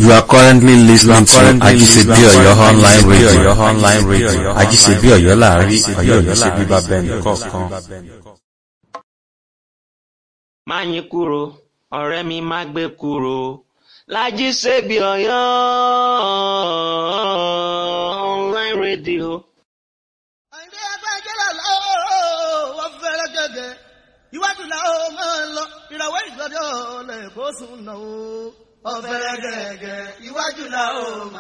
You are currently listening to Ajisebi Oyo online radio. online radio. Ajisebi Oyo láàrin Ọ̀yọ́ Ọ̀yọ́ ṣe bíbá bẹ́ẹ̀ni kọ̀ọ̀kan. má yín kúrò ọ̀rẹ́ mi má gbé kúrò Lájíṣebí Ọ̀yọ́ online radio. àìní ẹgbẹ́ jẹ́lá lọ́wọ́ wọ́n fẹ́rẹ́ gẹ́gẹ́ iwájú làwọn máa ń lọ ìràwọ̀ ìgbọ́dọ̀ lẹ́kọ̀ọ́ sùn náà ó. ọ̀fẹ́rẹ́ gẹ́gẹ́ iwájú làwọn máa